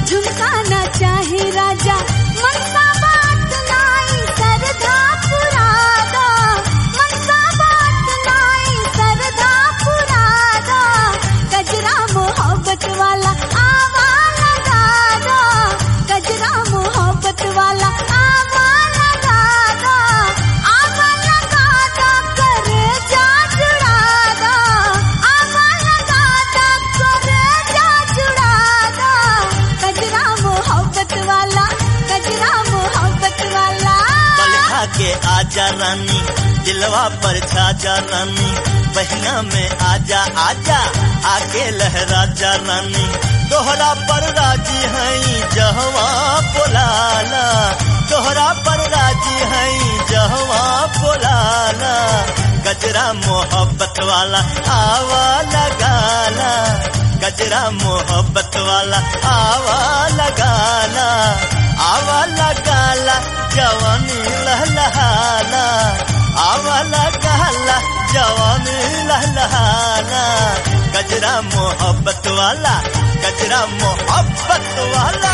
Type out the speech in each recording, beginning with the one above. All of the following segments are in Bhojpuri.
झुमका ना चाहे राजा मनसा बात नाई सरधा पुरादा मनसा बात नाई सरधा पुरादा गजरा मोहब्बत वाला आवा लगा दो गजरा मोहब्बत वाला आवा लगा दो आवा लगा दो करे जा जुड़ा दो आवा लगा दो करे जा जुड़ा दो गजरा मोहब्बत वाला गजरा मोहब्बत वाला बलखा के आजा रानी दिलवा पर छाजा रानी बहिना में आजा आजा आके लहरा जा रानी दोहरा पर राजी हई जहवा बोलाला दोहरा पर राजी हई जहवा बोलाला गजरा मोहब्बत वाला आवा लगाला गजरा मोहब्बत वाला आवा लगाला आवा लगाला जवानी लहलहाना आवा लगाला जवानी लहलहाना गजरा मोहब्बत वाला गजरा मोहब्बत वाला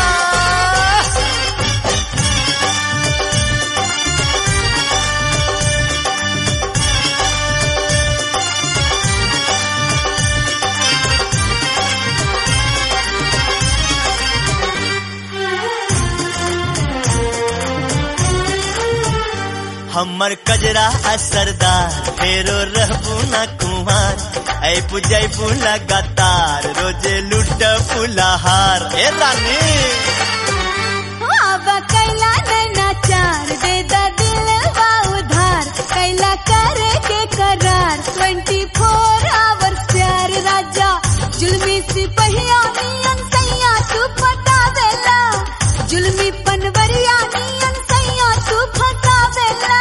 हमर कजरा असरदार फेरो रहबू न कुमार ऐ पुजैबू लगातार रोजे लुट फुलाहार ए रानी आवा कैला नैना चार दे दा दिल बा उधार कैला करे के करार 24 आवर प्यार राजा जुल्मी सिपहिया नियन सैया तू पता देला जुल्मी पनवरिया नियन सैया तू फता देला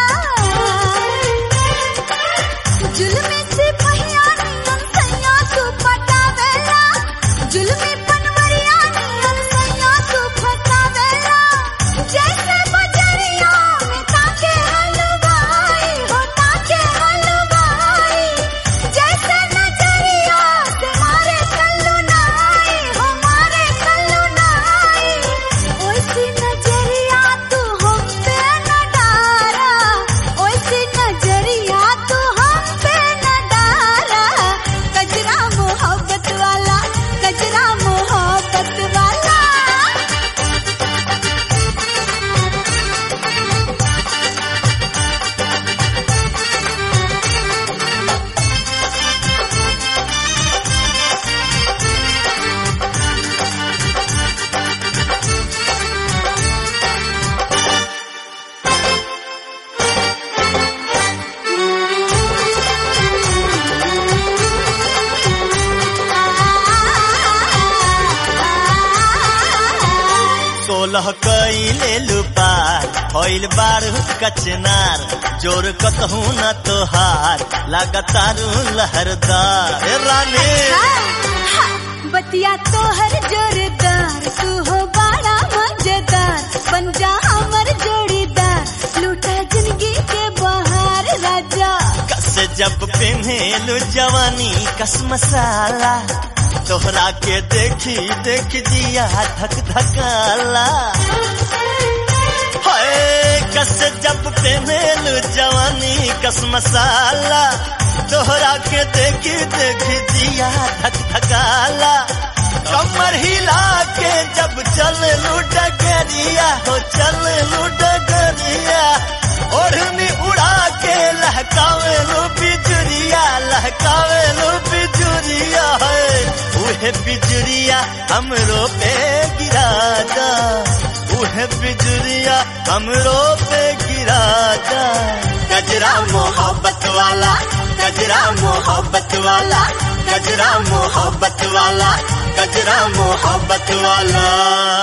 जुल्मी सिपहिया नियन सैया तू पता देला जुल्मी पनवरिया नियन सैया तू फता देला जैसे बजरिया में ताके हलवाई हो ताके हलवाई जैसे नजरिया से मारे कल्लू नाई हो मारे कल्लू नाई ओइसी नजरिया तू हम पे न डारा ओइसी नजरिया तू हम पे न डारा कजरा मोहब्बत वाला कजरा मोहब्बत वाला सोलह कैले लुपार होइल बारू कचनार जोर कतहू न तोहार लगातारू लहरदार ए रानी बतिया तोहर जोरदार तू हो बड़ा मजेदार बन जा हमर जोड़ीदार लूटा जिंदगी के बहार राजा कस जब पिन्हेलु जवानी कस मसाला तोहरा के देखी देख जिया धक धकाला हाय कस जब पिन्हेलु जवानी कस मसाला तोहरा के देखी देख जिया धक धकाला कमर हिला के जब चल डगरिया हो चल डगरिया ओढ़नी उड़ा के लहकावे लो बिजुरिया लहकावे लो बिजुरिया है उहे बिजुरिया हमरो पे गिरा दा उहे बिजुरिया हमरो पे गिरा दा गजरा मोहब्बत वाला गजरा मोहब्बत वाला गजरा मोहब्बत वाला गजरा मोहब्बत वाला